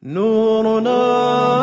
نورنا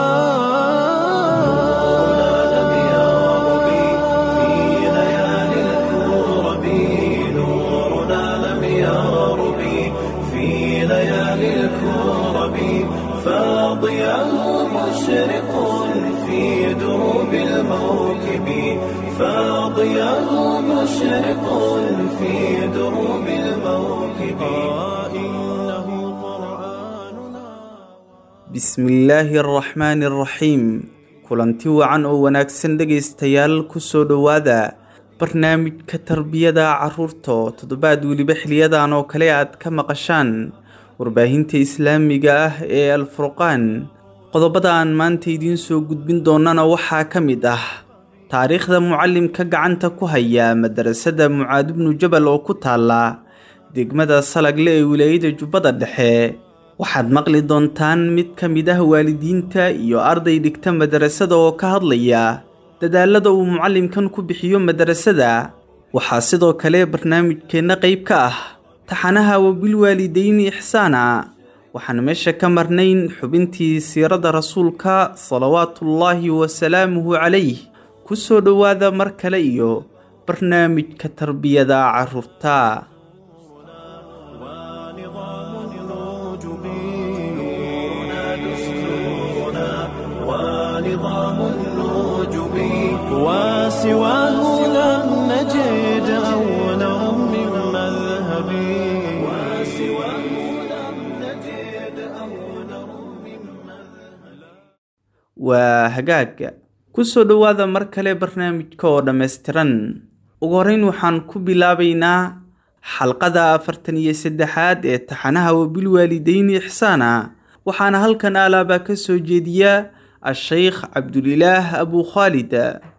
لم يغرب في ليالي الكرب نورنا لم يغرب في ليالي الكرب فاضيا مشرق في دروب الموكب فاضيا مشرق في دروب الموكب إنه قرآننا bismillaahi araxmaani araxiim kulanti wacan oo wanaagsan dhegaystayaal kusoo dhowaada barnaamijka tarbiyada caruurta oo toddobaad weliba xiliyadan oo kale aad ka maqashaan warbaahinta islaamiga ah ee alfurqaan qodobada aan maanta idiin soo gudbin doonana waxaa ka mid ah taariikhda mucallimka gacanta ku haya madarasada mucaad ibnu jabal oo ku taala degmada salagle ee wilaayada jubbada dhexe waxaad maqli doontaan mid ka mid ah waalidiinta iyo arday dhigta madarasada oo ka hadlaya dadaalada uu mucallimkan ku bixiyo madarasada waxaa sidoo kale barnaamijkeenna qayb ka ah taxanaha wabilwaalidayni ixsaana waxaan meesha ka marnayn xubintii siirada rasuulka salawaatullaahi wasalaamuhu calayh ku soo dhowaada mar kale iyo barnaamijka tarbiyada carruurta ونظام الوجب نورنا دستورنا ونظام الوجب وسواه لم نجد أولا من مذهب وسواه لم نجد أولا من مذهب waa hagaag ku soo dhowaada mar kale barnaamijka oo dhammaystiran ugu horreyn waxaan ku bilaabaynaa xalqada afartan iyo saddexaad ee taxanaha wabilwaalidayni ixsaana waxaana halkan alaabaa ka soo jeediya a-sheykh cabdulilaah abu khaalid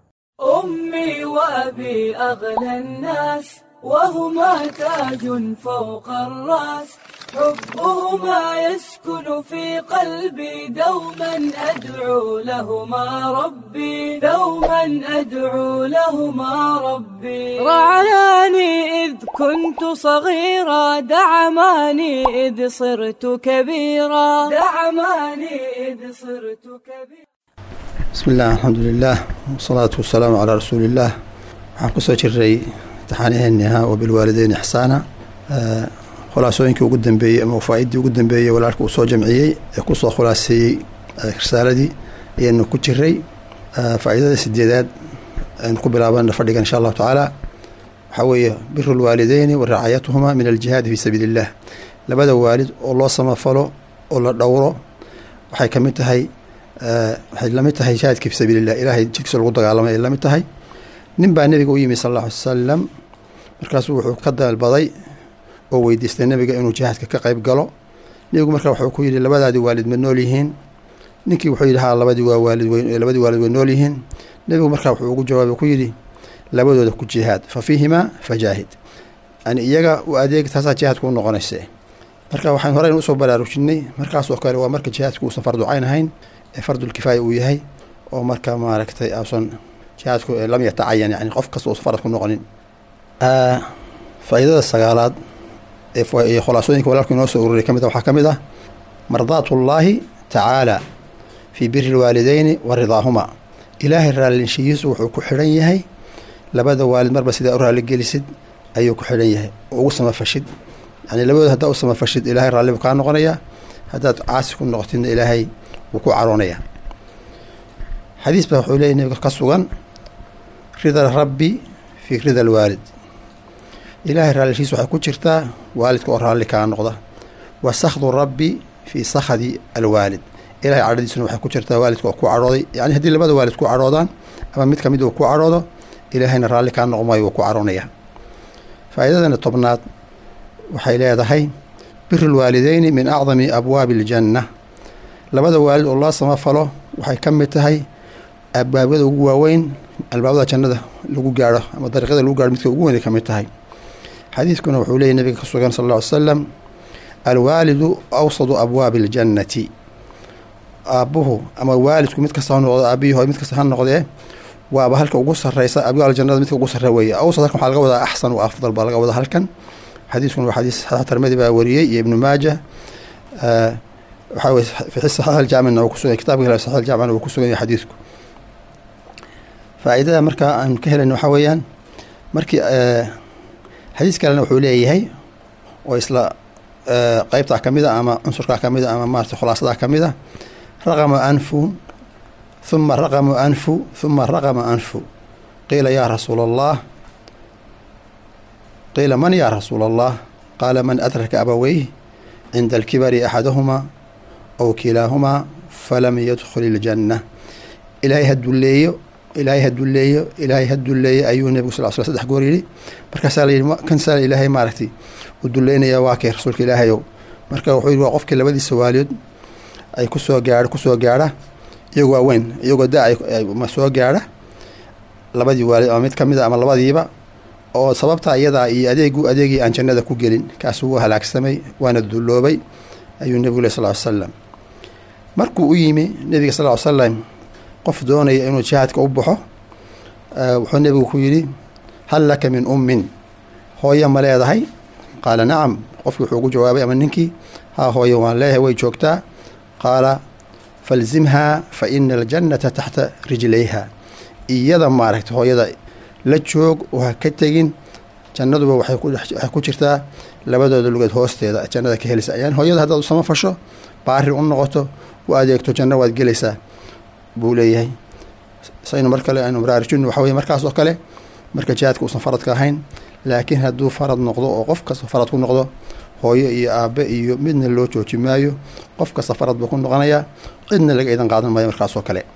أمي وأبي أغلى الناس وهما تاج فوق الرأس حبهما يسكن في قلبي دوما أدعو لهما ربي دوما أدعو لهما ربي رعاني إذ كنت صغيرا دعماني إذ صرت كبيرا دعماني إذ صرت كبيرا bismi illah alxamdulilah wasalaatu wasalaamu calaa rasuulillaah waxaan kusoo jiray imtixaanaheeni ahaa wabilwaalideyn ixsaana Eh, khulaasooyinkii ugu dambeeyey ama faa-idii ugu dambeeyey walaalka uu soo jamciyey ee kusoo khulaaseeyey eh, risaaladii ayaynu ku jiray Eh, faa-iidada sideedaad aynu ku bilaabana fadhigan insha allahu tacaala waxaa weeye biru lwaalideyni wa racaayatuhuma min aljihaadi fi sabiili illah labada waalid oo loo samafalo oo la dhowro waxay ka mid tahay eh, waxay lamid tahay jihaadka fi sabiili illah ilaahay jidkiisa lagu dagaalamay ay lamid tahay nin baa nebiga u yimi sal alla alay wasalam markaasuu wuxuu ka dalbaday oo weydiistay nebiga inuu jihaadka ka qayb galo nebigu marka wuxuu ku yidhi labadaadii waalid ma nool yihiin ninkii wuxuu yidhi haa labadii waa waalid wey labadii waalid way nool yihiin nebigu marka wuxuu ugu jawaabay ku yidhi labadooda ku jihaad fa fiihimaa fajaahid yani iyaga u adeeg taasaa jihaadku u noqonayse marka waxaan horeyn usoo baraarujinay markaasoo kale waa marka jihaadku uusan farducayn ahayn ee fardulkifaaya uu yahay oo marka maaragtay ausan jihaadku eh, lam yatacayan yani qof kasta uusan farad ku noqonin Ah, faa'iidada sagaalaad ee fa- ee khulaasooyinka walaalku inoo soo ururay ka mid a waxaa ka mid ah mardaatullaahi tacaala fii biri lwaalideyni wa ridaahuma ilaahay raallinshihiisu wuxuu ku xidhan yahay labada waalid marba sidaa u raalligelisid ayuu ku xidhan yahay oo ugu samafashid yani labadooda haddaa u samafashid ilaahay raalli buu kaa noqonayaa haddaad caasi ku noqotidna ilaahay wuu ku caroonayaa xadiis baa wuxuu leeyahy nabiga ka sugan rida rabbi fii rida alwaalid ilaahay raallishiis waxay ku jirtaa waalidka oo raalli kaa noqda wa sakhdu rabbi fii sakhdi alwaalid ilahay cadhadiisuna waxay ku jirtaa waalidka oo ku cadhooday yani haddii labada waalid ku cadhoodaan ama mid ka mid uu ku cadhoodo ilaahayna raalli kaa noqmayo wuu ku cadhoonaya faa'iidadana tobnaad waxay leedahay biru lwaalideyni min acdami abwaabi aljanna labada waalid oo loo samafalo waxay ka mid tahay abwaabada ugu waaweyn albaabada jannada lagu gaadho ama dariiqyada lagu gaadho midka ugu weyn ay ka mid tahay xadiidkuna wuxuu leeyahy nabiga ka sugan sal alla ly slam alwaalidu awsadu abwaabi aljannati aabbuhu ama waalidku mid kasta ha noqdo aabbihi mid kasta ha noqdee waaba halka ugu sareysa abwaal jannada midka ugu sarre weeye awsad halkan waxaa laga wadaa axsan wa afdal baa laga wadaa halkan xadiiskuna waa xadiis tirmidi baa wariyey iyo ibnu maaja waxaa weye fi saxiix aljaamicna uu kusugan kitabka kale saxiix aljaamicna uu kusugan yahay xadiidku faa'iidada marka aan ka helayno waxaa weeyaan markii xadiis kalena wuxuu leeyahay oo isla qeybtaa ka mid a ama cunsurkaa ka mid a ama maarata khulaasadaa ka mid a raqama anfu huma raqamu anfu huma raqama anfu qiila yaa rasuula allah qiila man yaa rasuula allah qaala man adraka abaweyh cinda alkibari axadahumaa aw kilaahumaa falam yadkhul iljanna ilaahay ha dulleeyo ilaahay ha dulleeyo ilaahay ha dulleeyo ayuu nebigu sal sl saddex goor yidhi markaasaa la yidhi kansaa ilaahay maaragtay uu dulleynayaa waa kay rasuulka ilaahayow marka wuxuu yidhi waa qofkii labadiisa waaliyood ay kusoo gaadha kusoo gaadha iyagoo waaweyn iyagoo da ma soo gaadha labadii waalid ama mid ka mid a ama labadiiba oo sababtaa iyadaa iyo adeegu adeegii aan jannada ku gelin kaas wuu halaagsamay waana dulloobay ayuu nebigu leh sal ly slam markuu u yimi nebiga sal ly slam qof doonaya inuu jihaadka u baxo wuxuu nebigu ku yidhi hal laka min ummin hooye ma leedahay qaala nacam qofkii wuxuu ugu jawaabay ama ninkii haa hooye waan leeyahay way joogtaa qaala falzimhaa fa ina aljannata taxta rijlayha iyada maaragta hooyada la joog oo ha ka tegin jannaduba waxay ku jirtaa labadooda lugeed hoosteeda jannada ka helaysa yani hooyada haddaad usama fasho baari u noqoto u adeegto janno waad gelaysaa buu leeyahay saynu mar kale aynu baraarujino waxa weye markaas oo kale marka jihaadka uusan faradka ahayn laakiin hadduu farad noqdo oo qof kasta farad ku noqdo hooyo iyo aabe iyo midna loo jooji maayo qof kasta farad buu ku noqonayaa cidna laga idan qaadan maayo markaas oo kale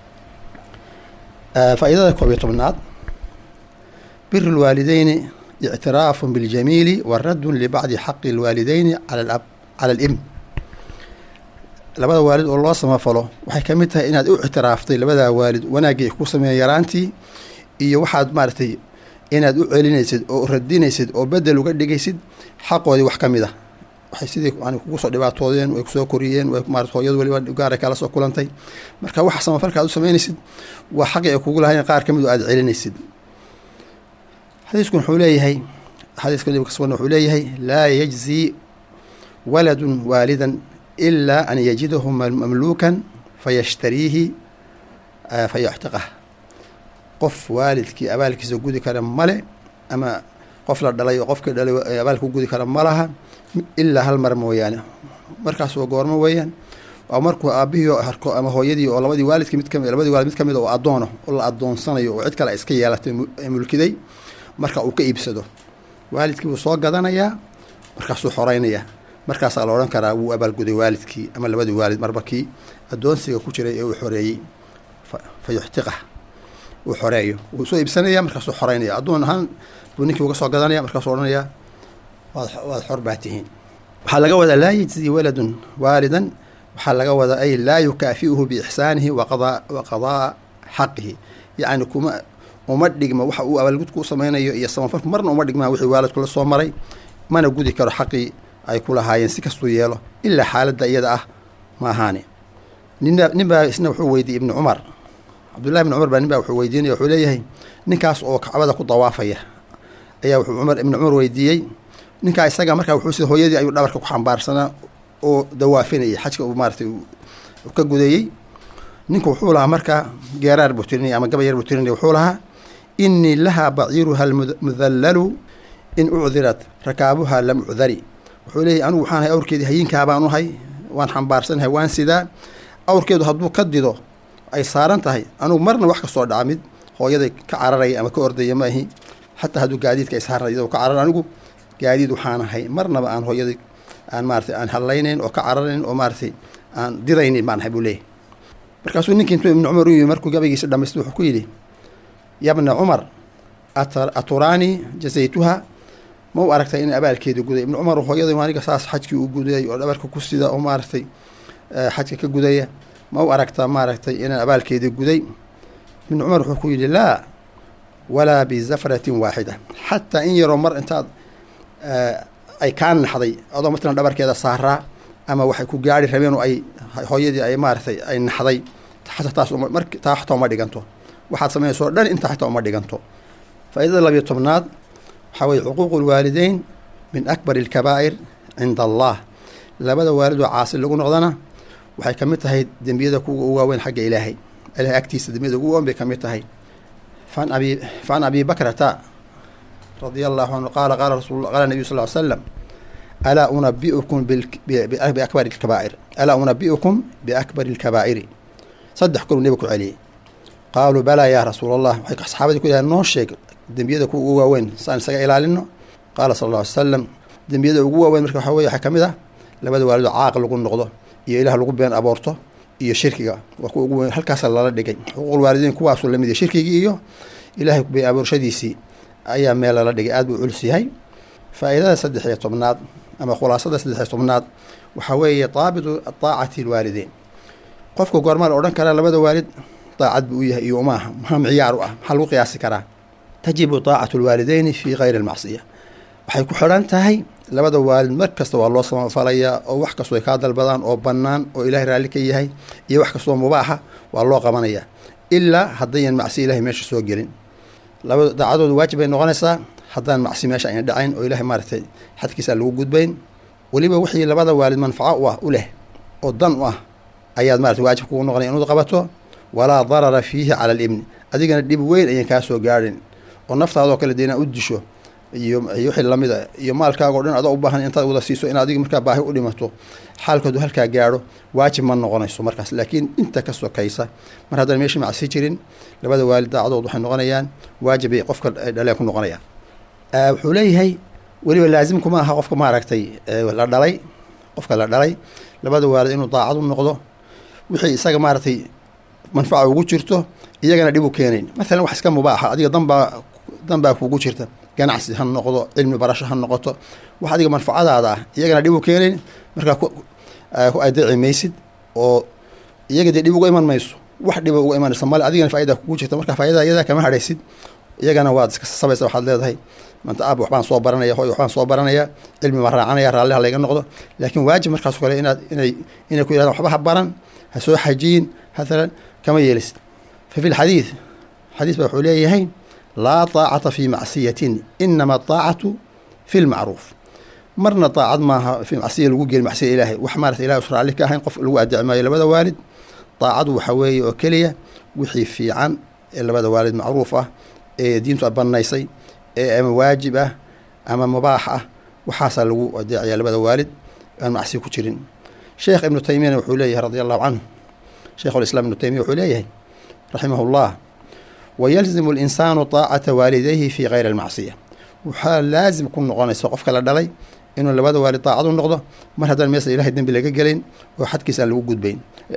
faa'iidada koob iyo tobnaad biru lwaalideyni ictiraafu biاljamiili wa raddun libacdi xaqi lwaalideyni cala alibn labada waalid oo loo samafalo waxay ka mid tahay inaad u ictiraaftay labadaa waalid wanaaggii ku sameeya yaraantii iyo waxaad maaragtay inaad u celinaysid oo radinaysid oo bedel uga dhigaysid xaqoodii wax ka mid ah waxay sidii yani kugu soo dhibaatoodeen way kusoo koriyeen way maarata hooyadu waliba gaaray kala soo kulantay marka waxa samafalka aad u samaynaysid waa xaqii ay kugu lahayn qaar ka mid oo aad celinaysid xadiiskun wuxuu leeyahay xadiiska nabiga kasugana wuxuu leeyahay laa yajzi waladun waalidan ilaa an yajidahu mamluukan fayashtariihi fayaxtiqah qof waalidkii abaalkiisa gudi kara male ama qof la dhalay oo qofkii dhalay abaalka u gudi kara ma laha ilaa hal mar mooyaane markaas waa goormo weeyaan waa markuu aabihii harko ama hooyadii oo labadii waalidki mid kami labadii waalid mid ka mid oo addoono oo la addoonsanayo oo cid kale iska yeelatay mulkiday marka uu ka iibsado waalidkii wuu soo gadanayaa markaasuu xoreynayaa markaasaa la odhan karaa wuu abaalguday waalidkii ama labadii waalid marba kii addoonsiga ku jiray ee uu xoreeyey fa yuxtiqah uu xoreeyo wuu soo iibsanaya markaasuu xoreynaya addoon ahaan buu ninkii uga soo gadanaya markaasuu odhanayaa waad waad xor baa tihiin waxaa laga wadaa laa yajzi waladun waalidan waxaa laga wadaa ay laa yukaafi'uhu biixsaanihi waqadaa wa qadaa xaqihi yacni kuma uma dhigma waxa uu abaalgudku u samaynayo iyo samafalku marna uma dhigmaa wixii waalidku la soo maray mana gudi karo xaqii ay ku lahaayeen si kastuu yeelo ilaa xaaladda iyada ah ma ahaane ninba nin baa isna wuxuu weydiiyey ibnu cumar cabdullahi ibnu cumar baa nin baa wuxuu weydiinaya wuxuu leeyahay ninkaas oo kacbada ku dawaafaya ayaa wuxuu cumar ibnu cumar weydiiyey ninkaa isaga markaa wuxuu sida hooyadii ayuu dhabarka ku xambaarsanaa oo dawaafinayay xajka uu maaratay uu ka gudeeyey ninku wuxuu lahaa markaa geeraar buu tirinaya ama gabayar buu tirinaya wuxuu lahaa inii lahaa baciiruha almudallalu in ucdirat rakaabuha lam ucdari wuxuu leeyahy anigu waxaan ahay awrkeedii hayinkaa baan uhay waan xambaarsanahay waan sidaa awrkeedu hadduu ka dido ay saaran tahay anugu marna wax kasoo dhaca mid hooyaday ka cararaya ama ka ordaya maahi xataa hadduu gaadiidka ay saaran iyadoo ka carar anigu gaadiid waxaan ahay marnaba aan hooyaday aan maaratay aan hadlaynayn oo ka cararayn oo maaratay aan didaynin baan ahay buu leeyahy markaasuu ninkii intuu ibnu cumar u yimi markuu gabaygiisa dhamaystay wuxuu ku yidhi yabna cumar aturaanii jazaytuha ma u aragtay in abaalkeeda guday ibnu cumar hooyaday aniga saas xajkii u gudayay oo dhabarka ku sida oo maaragtay xajka ka gudaya ma u aragtaa maaragtay inaan abaalkeedii guday ibnu cumar wuxuu ku yidhi laa walaa bizafratin waaxida xataa in yaroo mar intaad ay kaa naxday adoo matalan dhabarkeeda saaraa ama waxay ku gaari rabeen oo ay hooyadii ay maaragtay ay naxday xataa taas mar taa xataa uma dhiganto waxaad samaynayso o dhan intaa xataa uma dhiganto faa'iidada labiyo tobnaad waxaa weye cuquuqu lwaalideyn min akbar alkabaa'ir cinda allah labada waalid oo caasi lagu noqdana waxay ka mid tahay dembiyada kuwa u waaweyn xagga ilaahay ilahay agtiisa dembiyada ugu waaweyn bay ka mid tahay fan abi fan abi bakrata radia allahu canhu qaala qaala rasul qaala nabiyu sal ly slam alaa unabiukum biakbari lkabaa'ir alaa unabiukum biakbari lkabaa'iri saddex kolu nebiga ku celiyey qaaluu balaa yaa rasuul allah waxay saxaabadii ku yidhahen noo sheeg dembiyada kuwa ugu waaweyn saan isaga ilaalino qaala sala alla ly slam dembiyada ugu waaweyn marka waxa weye waxaa ka mid ah labada waalido caaq lagu noqdo iyo ilaah lagu been aboorto iyo shirkiga waa kuwa ugu weyn halkaasa lala dhigay xuquuqul waalidiin kuwaasuu lamid yahay shirkigii iyo ilaahay been aboorshadiisii ayaa meel lala dhigay aad buu culus yahay faa'iidada saddex iyo tobnaad ama khulaasada saddex iyo tobnaad waxaa weeye daabitu daacati lwaalideyn qofka goormaa la odhan karaa labada waalid daacad buu u yahay iyo umaaha maxaa micyaar u ah maxaa lagu qiyaasi karaa tajibu daacatu lwaalideyni fii kayri almacsiya waxay ku xidhan tahay labada waalid mar kasta waa loo samafalayaa oo wax kastoo ay kaa dalbadaan oo bannaan oo ilaahay raalli ka yahay iyo wax kastoo mubaaxa waa loo qabanayaa ilaa haddayan macsi ilahay meesha soo gelin labada daacadooda waajib bay noqonaysaa haddaan macsi meesha ayna dhacayn oo ilahay maaragtay xadkiisa lagu gudbayn weliba wixii labada waalid manfaco u ah u leh oo dan u ah ayaad maratay waajib kugu noqonay inuud qabato walaa darara fiihi cala alibni adigana dhib weyn ayan kaa soo gaadhin oo naftaadoo kale dee inaad u disho iyo wixii lamid a iyo maalkaagao dhan adoo u baahan intaad wada siiso in adiga markaa baahi u dhimato xaalkoodu halkaa gaadho waajib ma noqonayso markaas laakiin inta ka sokaysa mar haddaan meeshii macsi jirin labada waalid daacadood waxay noqonayaan waajib ay qofka dhaleen ku noqonayaan wuxuu leeyahay weliba laasimkuma aha qofka maaragtay la dhalay qofka la dhalay labada waalid inuu daacad u noqdo wixii isaga maaragtay manfaca ugu jirto iyagana dhib u keenayn maalan wax iska mubaaxa adiga danbaa danbaa kuugu jirta ganacsi ha noqdo cilmi barasho ha noqoto wax adiga manfacadaada ah iyagana dhib u keenayn markaa ku adeeci maysid oo iyaga dee dhib uga iman mayso wax dhiba uga imanaysa male adigana faaidaa kugu jirta marka faaidaa iyadaa kama hadhaysid iyagana waad iska sabaysa waxaad leedahay manta aab waxbaan soo baranaya hoy waxbaan soo baranaya cilmi baan raacanaya raalliha layga noqdo laakiin waajib markaas kale inaad inay inay ku yidhahdaan waxba ha baran ha soo xajiyin maalan kama yeelisid fa fi lxadiid xadiis baa wuxuu leeyahay laa taacata fi macsiyatin inama ataacatu fi lmacruuf marna daacad maaha fi macsiya lagu geli macsiya ilaahay wax maarata ilahay us raalli ka ahayn qof lagu adeeci maayo labada waalid daacadu waxa weeye oo keliya wixii fiican ee labada waalid macruuf ah ee diintu a bannaysay ee ama waajib ah ama mubaax ah waxaasaa lagu adeecaya labada waalid aan macsi ku jirin sheekh ibnu taymiyana wuxuu leeyahay radi allahu canhu sheikhulislaam ibnu taymiya wuxuu leeyahay raximah llah wayalzimu linsaanu taacata waalidayhi fii kayri almacsiya waxaa laasim ku noqonaysa qofka la dhalay inuu labada waalid daacad u noqdo mar haddaan meesa ilahay dembi laga gelayn oo xadkiisa aan lagu gudbayn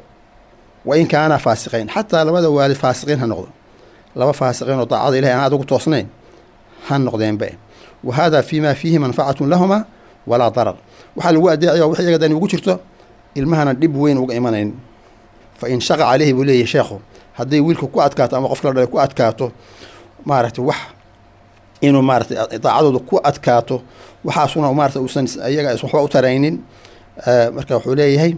wa in kaana faasiqayn xataa labada waalid faasiqiin ha noqdo laba faasiqiin oo daacada ilahay aan adugu toosnayn ha noqdeenba wa hada fi ma fiihi manfacatun lahuma walaa darar waxaa lagu adeecaya wax iyaga dani ugu jirto ilmahana dhib weyn uga imanayn fa in shaqa caleyhi buu leeyahy sheekhu hadday wiilka ku adkaato ama qofka la dhalay ku adkaato maaragtay wax inuu maaratay daacadooda ku adkaato waxaasuna maarata uusan iyaga waxba u taraynin marka wuxuu leeyahay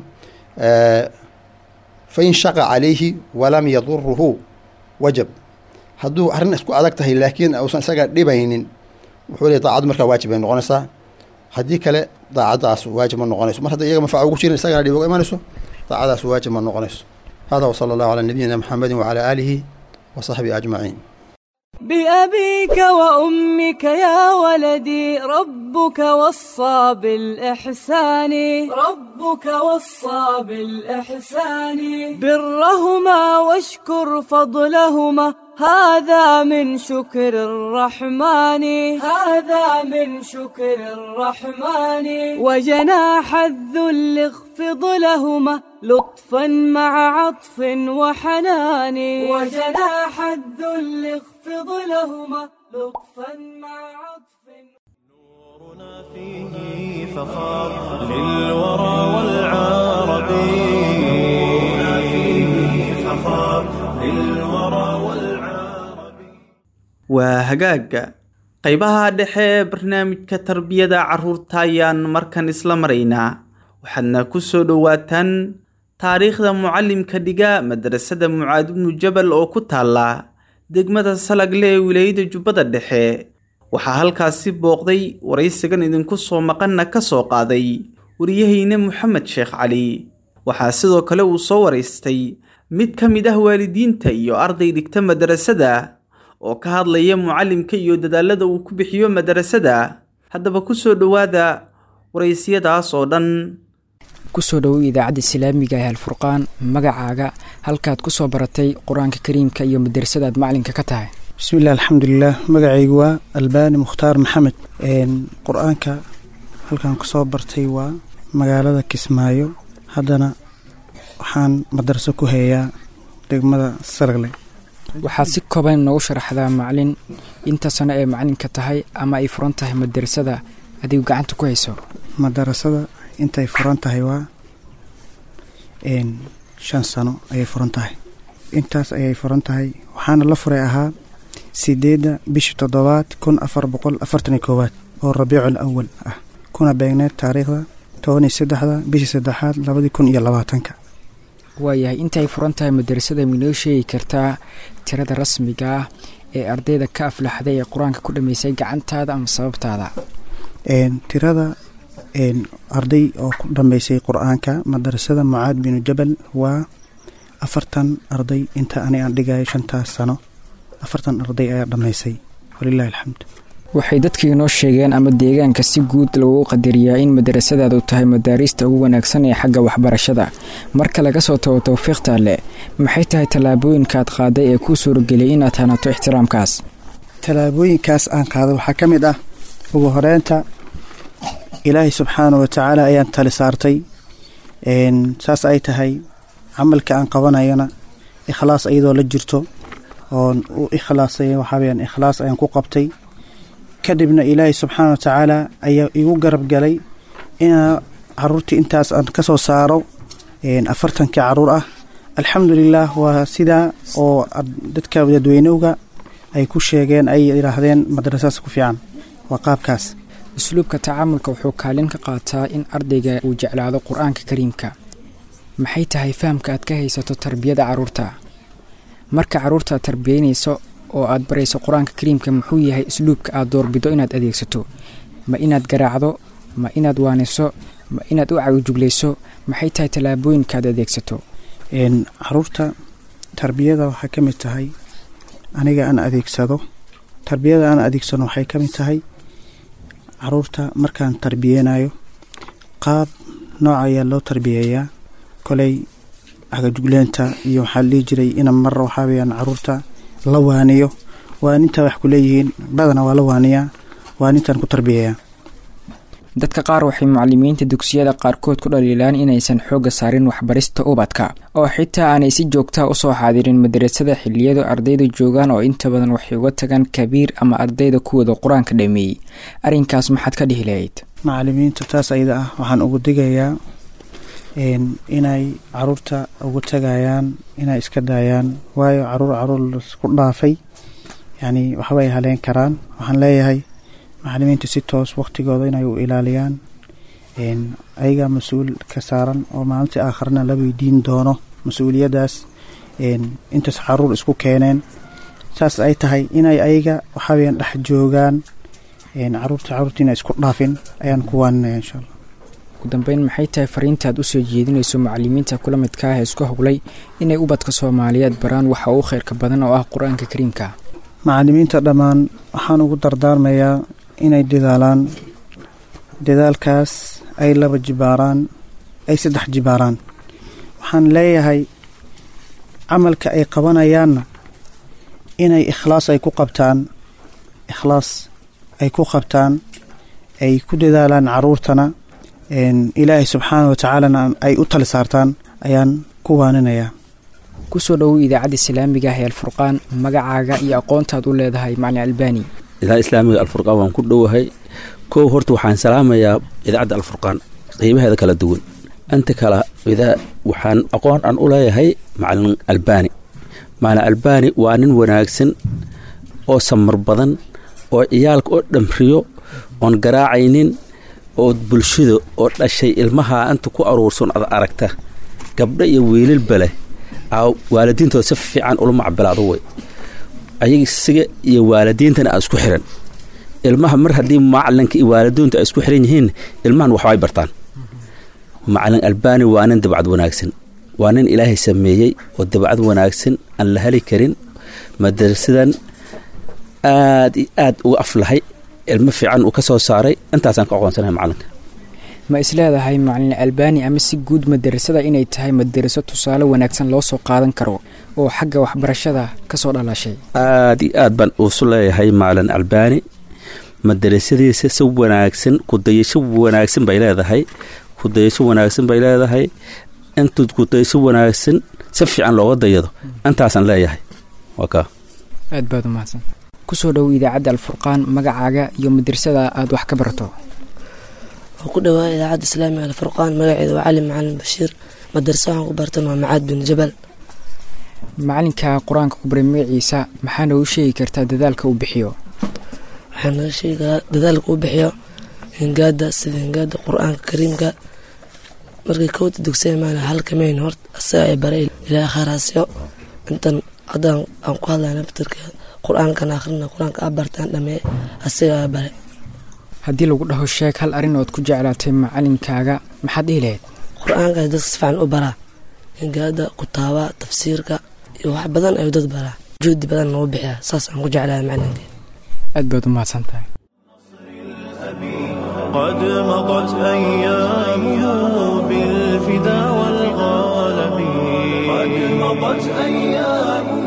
fa in shaqa calayhi walam yaduruhu wajab hadduu arrin isku adag tahay laakiin uusan isaga dhibaynin wuxuu leeyahy daacaddu markaa waajib bay noqonaysaa haddii kale daacaddaas waajib ma noqonayso mar hadday iyaga manfaca ugu jirin isagana dhib uga imanayso daacadaas waajib ma noqonayso hada wsala allahu calaa nabiyina muxamedi wacala aalihi wa saxbihi ajmaciin بأبيك وأمك يا ولدي ربك وصى بالإحسان ربك وصى بالإحسان برهما واشكر فضلهما هذا من شكر الرحمن هذا من شكر الرحمن وجناح الذل اخفض لهما لطفا مع عطف وحنان وجناح الذل اخفض لهما لطفا مع عطف نورنا فيه فخار للورى والعرب نورنا فيه فخار للورى والعرب waa hagaagga qaybaha dhexe ee barnaamijka tarbiyada carruurta ayaan markan isla maraynaa waxaadna ku soo dhowaataan taariikhda mucallimka dhiga madrasada mucaad ibnu jabal oo ku taalla degmada salagle ee wilaayada jubbada dhexe waxaa halkaasi booqday waraysigan idinku soo maqanna ka soo qaaday wariyahayne moxamed sheekh cali waxaa sidoo kale uu soo waraystay mid ka mid ah waalidiinta iyo arday dhigta madarasada oo ka hadlaya mucallimka iyo dadaalada uu ku bixiyo madarasada haddaba ku soo dhowaada waraysiyadaas oo dhan kusoo dhowow idaacadda islaamiga ee alfurqaan magacaaga halkaad ku soo baratay qur-aanka kariimka iyo madarasadaad macalinka ka tahay bismillahi alxamdulilah magacaygu waa albaani mukhtaar maxamed qur-aanka halkaan kusoo bartay waa magaalada kismaayo haddana waxaan madarso ku hayaa degmada saragle waxaad si kooban noogu sharaxdaa macalin inta sano ee macalinka tahay ama ay furan tahay madarasada adigu gacanta ku hayso madarasada intay furan tahay waa shan sano ayay furan tahay intaas ayay furan tahay waxaana la furay ahaa sideedda bishii toddobaad kun afar boqol afartan iyo koowaad oo rabiicul awal ah kuna beegneed taariikhda toban iyo saddexda bishii saddexaad labadii kun iyo labaatanka waayahay intaay furan tahay madarasada minoo sheegi kartaa tirada rasmiga ah ee ardayda ka aflaxday ee qur-aanka ku dhammaysay gacantaada ama sababtaada tirada arday oo ku dhammaysay qur-aanka madarasada mucaad binu jabal waa afartan arday inta ani aan dhigayo shantaas sano afartan arday ayaa dhammaysay walilahi alxamdu waxay dadka inoo sheegeen ama deegaanka si guud lagu qadariyaa in madarasadaadu tahay madaariista ugu wanaagsan ee xagga waxbarashada marka laga soo tago towfiiqta leh maxay tahay tallaabooyinkaad qaaday ee kuu suurageliyay inaad hanato ixtiraamkaas tallaabooyinkaas aan qaaday waxaa ka mid ah ugu horeynta ilaahay subxaana wa tacaala ayaan tali saartay saas ay tahay camalka aan qabanayana ikhlaas iyadoo la jirto oon u ikhlaasay waxaaweyaan ikhlaas ayaan ku qabtay kadibna ilaahay subxaana wa tacaala ayaa igu garab galay inaa caruurtii intaas aan ka soo saaro afartankii caruur ah alxamdulilah waa sidaa oo dadka dadweynowga ay ku sheegeen ay yidhaahdeen madrasaas ku fiican waa qaabkaas usluubka tacaamulka wuxuu kaalin ka qaataa in ardayga uu jeclaado qur-aanka kariimka maxay tahay fahamka aad ka haysato tarbiyada caruurta marka caruurta aad tarbiyeynayso oo aad barayso qur-aanka kariimka muxuu yahay usluubka aad doorbido inaad adeegsato ma inaad garaacdo ma inaad waaniso ma inaad u cagijuglayso maxay tahay tallaabooyinka aad adeegsato caruurta tarbiyada waxay ka mid tahay aniga aan adeegsado tarbiyada aan adeegsano waxay ka mid tahay caruurta markaan tarbiyeynayo qaab nooc ayaa loo tarbiyeeyaa koley cagajugleenta iyo waxaa la dhihi jiray ina mar waxaa weyaan caruurta la waaniyo waaninta wax ku leeyihiin badana waa la waaniyaa waanintaan ku tarbiyeeyaa dadka qaar waxay mucalimiinta dugsiyada qaarkood ku dhaliilaan inaysan xoogga saarin waxbarista ubadka oo xitaa aanay si joogtaa usoo xaadirin madarasada xiliyadu ardayda joogaan oo inta badan waxay uga tagaan kabiir ama ardayda kuwooda qur-aanka dhameeyey arrinkaas maxaad ka dhihi lahayd macalimiinta taas ayada ah waxaan ugu digayaa inay caruurta ugu tagayaan inay iska daayaan waayo caruur caruur lasku dhaafay yacni waxbay haleen karaan waxaan leeyahay macalimiinta si toos waqtigooda inay u ilaaliyaan ayagaa mas-uul ka saaran oo maalintii aakharna la weydiin doono mas-uuliyaddaas intaas caruur isku keeneen saas ay tahay inay ayaga waxaweyaan dhex joogaan caruurta caruurtiina isku dhaafin ayaan ku waaninaya insha allah ugu dambeyn maxay tahay fariintaad usoo jeedinayso macalimiinta kula midka ah ee isku howlay inay ubadka soomaaliyeed baraan waxa uu khayrka badan oo ah qur-aanka kariimka macalimiinta dhammaan waxaan ugu dardaarmayaa inay dadaalaan dadaalkaas ay laba jibaaraan ay saddex jibaaraan waxaan leeyahay camalka ay qabanayaanna inay ikhlaas ay ku qabtaan ikhlaas ay ku qabtaan ay ku dadaalaan caruurtana ilaahay subxaana wa tacaalana ay u tali saartaan ayaan ku waaninayaa kusoo dhowow idaacadda islaamiga ah ee alfurqaan magacaaga iyo aqoontaad u leedahay macalin albani idaacadda islaamiga alfurqaan waan ku dhowahay kow horta waxaan salaamayaa idaacadda alfurqaan qiimaheeda kala duwan inta kale waxaan aqoon aan u leeyahay macalin albani macalin albani waa nin wanaagsan oo samar badan oo ciyaalka oo dhamriyo oon garaacaynin oo bulshada oo dhashay ilmaha inta ku aruursan ad aragta gabdho iyo wiilalba leh waalidiintooda si fiican ula macbilaado wey ayaga isiga iyo waalidiintana aa isku xiran ilmaha mar haddii macalinka iyo waalidiintu ay isku xiran yihiin ilmahan waxbay bartaan macalin albaani waa nin dabcad wanaagsan waa nin ilaahay sameeyey oo dabcad wanaagsan aan la heli karin madrasadan aad iyo aad uga aflahay ilmo fiican uu ka soo saaray intaasaan ka aqoonsanahay macalinka ma isleedahay macalin albaani ama si guud madarasada inay tahay madaraso tusaale wanaagsan loo soo qaadan karo oo xagga waxbarashada ka soo dhalashay aad iyo aad baan uusu leeyahay macalin albaani madarasadiisa si wanaagsan kudayasho wanaagsan bay leedahay kudayasho wanaagsan bay leedahay intuu kudayasho wanaagsan si fiican looga dayado intaasaan leeyahay waa kaa aad baad umahadsan kusoo dhow idaacadda alfurqaan magacaaga iyo madrasada aad wax ka barato oo ku dhawaa idaacadda islaamiga alfurqaan magaceeda waa cali macalin bashiir madarasa waxaan ku bartan waa macaad bin jabal macalinka qur-aanka ku baray magaciisa maxaa noogu sheegi kartaa dadaalka uu bixiyo waxaa naga sheegi karaa dadaalka uu bixiyo hingaada sida hingaada qur-aanka kariimka markii kowda dugsiya maana halkamayn horta asaga ay baray ilaa kharaasyo intan haddaan aan ku hadlayna batarka qur-aankan akhrina qur-aanka a bartaan dhamee asaga a bare haddii lagu dhaho sheeg hal arrin ood ku jeclaatay macalinkaaga maxaad dhihi lahayd qur-aanka dadka si fiican u baraa hingaada kutaaba tafsiirka iyo wax badan ayuu dad baraa juhdi badan nagu bixiya saas aan ku jeclahay macalinka aad baad u mahadsan tahay قد مضت أيامه بالفدا والغالب قد مضت أيامه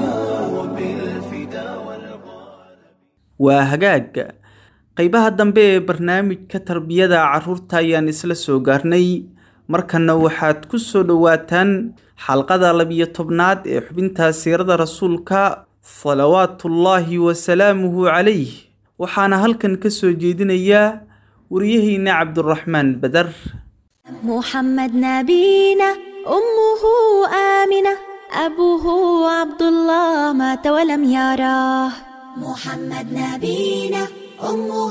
بالفدا والغالب waa hagaag qaybaha dambe ee barnaamijka tarbiyada carruurta ayaan isla soo gaarnay markanna waxaad ku soo dhowaataan xalqada labiyo tobnaad ee xubinta siirada rasuulka salawaatullaahi wasalaamuhu calayh waxaana halkan ka soo jeedinayaa wariyaheyna cabduraxmaan badar محمد نبينا أمه آمنة أبوه عبد الله مات ولم يراه محمد نبينا أمه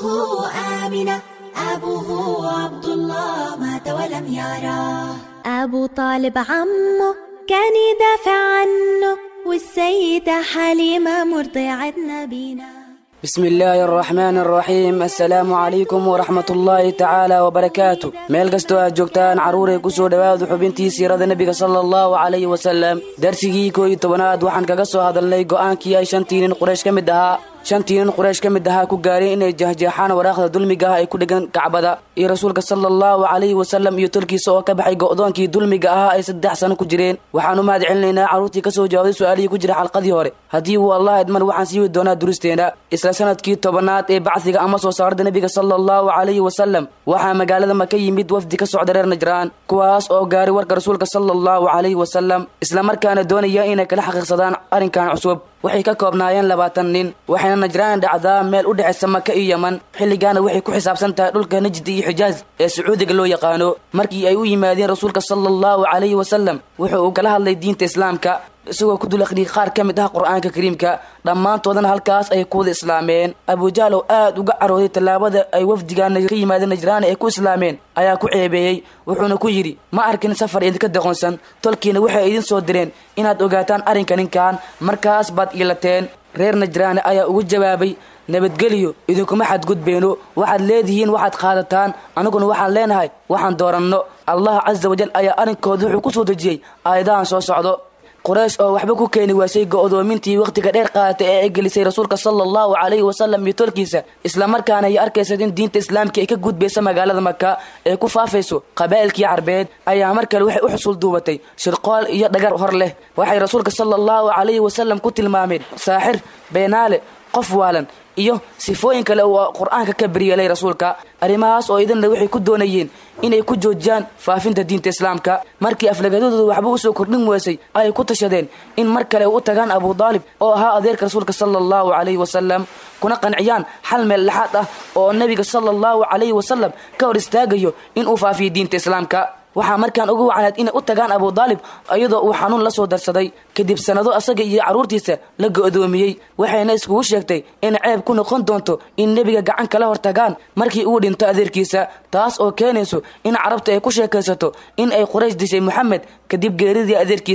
آمنة أبوه عبد الله مات ولم يراه أبو طالب عمه كان يدافع عنه والسيدة حليمة مرضعة نبينا بسم الله الرحمن الرحيم السلام عليكم ورحمة الله تعالى وبركاته meel kastoo aad joogtaan carruuray ku soo dhowaada xubintii siirada nebiga sala allahu calayhi wasalam darsigii koo iyo tobanaad waxaan kaga soo hadalnay go'aankii ay shantii nin quraysh ka mid ahaa shantii nin quraysh ka mid ahaa ku gaareen inay jahjeexaan waraaqda dulmiga ah ay ku dhegan kacbada iyo rasuulka sala allahu calayhi wasalam iyo tolkiisa oo ka baxay go'doonkii dulmiga ahaa ay saddex sano ku jireen waxaan u mahad celinaynaa carruurtii ka soo jawaabday su-aalihii ku jira xalqadii hore haddii uu allah idman waxaan sii wadi doonaa duristeena isla sanadkii tobanaad ee bacdiga ama soo saarada nebiga sala allahu calayhi wasalam waxaa magaalada maka yimid wafdi ka socda reer najraan kuwaas oo gaaray warka rasuulka sala allahu calayhi wasalam islamarkaana doonaya inay kala xaqiiqsadaan arrinkan cusub waxay ka koobnaayeen labaatan nin waxayna najraan dhacdaa meel u dhexaysa maka iyo yeman xilligaana waxay ku xisaabsan tahay dhulka najdi iyo xijaaz ee sacuudiga loo yaqaano markii ay u yimaadeen rasuulka sala allahu calayhi wasalam wuxuu uu kala hadlay diinta islaamka isagoo ku dul akhriyay qaar ka mid ah qur-aanka kariimka dhammaantoodana halkaas ay ku wada islaameen abujahl oo aad uga carooday tallaabada ay wafdigaana ka yimaadeen najraani ay ku islaameen ayaa ku ceebeeyey wuxuuna ku yidhi ma arkin safar idinka deqonsan tolkiina waxay idin soo direen inaad ogaataan arrinka ninkan markaas baad iilateen reer najraani ayaa ugu jawaabay nabadgeliyo idinkuma xadgudbeyno waxaad leedihiin waxaad qaadataan aniguna waxaan leenahay waxaan dooranno allah casa wajal ayaa arrinkooda wuxuu ku soo dejiyey aayadahan soo socdo quraysh oo waxba ku keeni waasay go'doomintii wakhtiga dheer qaadatay ee ay gelisay rasuulka sala allahu calayhi wasalam iyo tolkiisa islamarkaana ay arkaysa in diinta islaamka ay ka gudbaysa magaalada maka ee ku faafayso qabaa'ilkii carbeed ayaa mar kale waxay u xusul duubatay shirqool iyo dhagar hor leh waxay rasuulka sala allahu calayhi wasalam ku tilmaameen saaxir beenaale qof waalan iyo sifooyin kale oo qur-aanka ka beryeelay rasuulka arrimahaas oo idinna waxay ku doonayeen inay ku joojiyaan faafinta diinta islaamka markii aflagadadooda waxba usoo kordhin weysay ayay ku tashadeen in mar kale u tagaan abu daalib oo ahaa adeerka rasuulka sala allahu calayhi wasalam kuna qanciyaan xal meel lexaad ah oo nebiga sala allahu calayhi wasalam ka hor istaagayo inuu faafiyo diinta islaamka waxaa markaan ugu wacnayd inay u tagaan abu daalib iyadoo uu xanuun la soo darsaday kadib sannado asaga iyo carruurtiisa la go'doomiyey waxayna iskugu sheegtay in ceeb ku noqon doonto in nebiga gacan kala hor tagaan markii uu dhinto adeerkiisa taas oo keenayso in carabta ay ku sheekaysato in ay quraysh dishay moxamed kadib geeridii adeerkiisa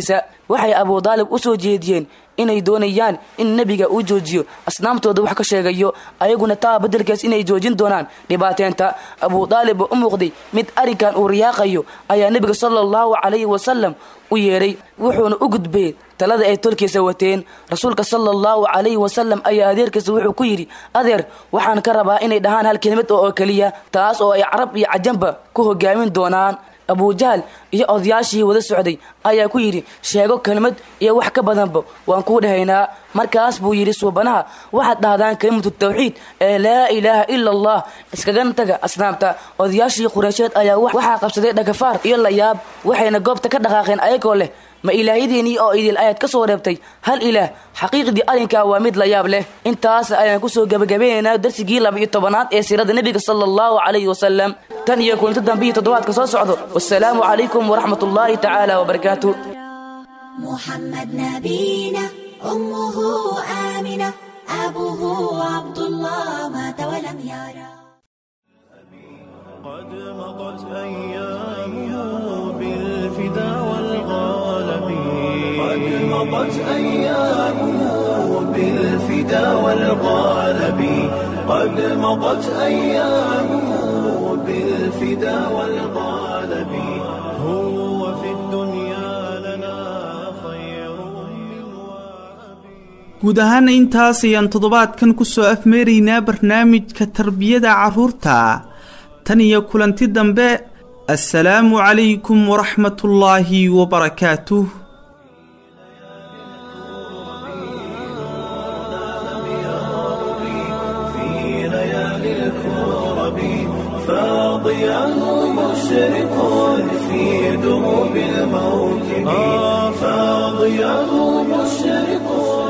waxay abudaalib u soo jeediyeen inay doonayaan in nebiga uu joojiyo asnaamtooda wax ka sheegayo ayaguna taa beddelkaas inay joojin doonaan dhibaateenta abudaalib oo u muuqday mid arrinkan uu riyaaqayo ayaa nebiga sala allahu calayhi wasalam u yeedhay wuxuuna u gudbay talada ay tolkiisa wateen rasuulka sala allahu calayhi wasalam ayaa adeerkiisa wuxuu ku yidhi adeer waxaan ka rabaa inay dhahaan hal kelimad oo oo keliya taas oo ay carab iyo cajanba ku hogaamin doonaan abujahal iyo odayaashii wada socday ayaa ku yidhi sheego kelmad iyo wax ka badanba waan kuu dhahaynaa markaas buu yidhi suubanaha waxaad dhahdaan kelimatu tawxiid ee laa ilaaha ila allah iskagana taga asnaamta odayaashii qureysheed ayaa waxaa qabsaday dhagafaar iyo layaab waxayna goobta ka dhaqaaqeen ayagoo leh ma ilaahyadiinii oo idil ayaad ka soo reebtay hal ilaah xaqiiqdii arrinkaa waa mid layaab leh intaas ayaan kusoo gebagabeynaynaa darsigii laba iyo tobanaad ee siirada nebiga sala allahu calayhi wasalam tan iyo kulinto dambiyi toddobaadka soo socdo wasalaamu calaykum waraxmat ullaahi tacaala wabarakaatu محمد نبينا أمه آمنة أبوه عبد الله مات ولم يرى قد مضت أيامه بالفدا والغالب قد مضت أيامه بالفدا والغالب قد مضت أيامه بالفدا والغالب هو في الدنيا لنا خير من guud ahaana intaas ayaan toddobaadkan ku soo afmeeraynaa barnaamijka tarbiyada carruurta tan iyo kulanti dambe assalaamu calaykum waraxmatullaahi wabarakaatuh في ليالي الكرب فاضيا مشرق في دروب الموكب فاضيا مشرق